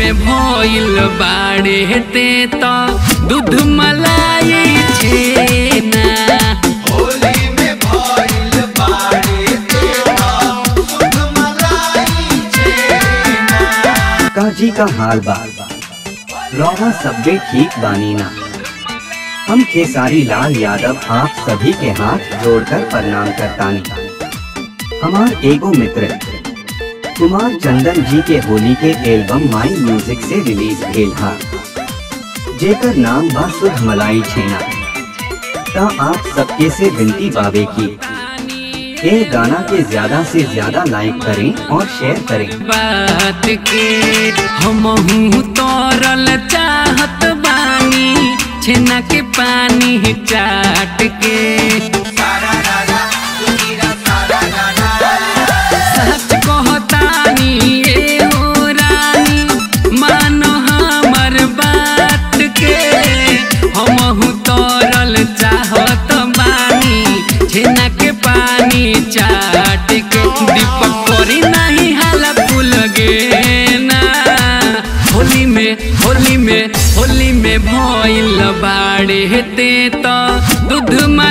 में भइल बाड़े ते त दूध मलाई छेना होली में भइल बाड़े तेरा दूध मलाई छेना काजी का हाल बा रौवा सब्बे ठीक बानी ना हम खेसारी लाल यादव आप सभी के हाथ जोड़कर प्रणाम करतानी हमार एगो मित्र कुमार चंदन जी के होली के एल्बम माई म्यूजिक से रिलीज भेल हा जेकर नाम बा सुध मलाई छेना ता आप सबके से विनती बावे की ये गाना के ज्यादा से ज्यादा लाइक करें और शेयर करें बात के हमहू तोरल चाहत बानी छेना के पानी चाट के सारा रारा सुनीरा सारा रारा सच कहतानी ए हो रानी मानो हमर बात के हमहू तोरल चाहत बानी छेना के पानी चाट के दीपक करी नहीं हाला फूल गे ना होली में होली में होली में भइल बाड़े ते त दूध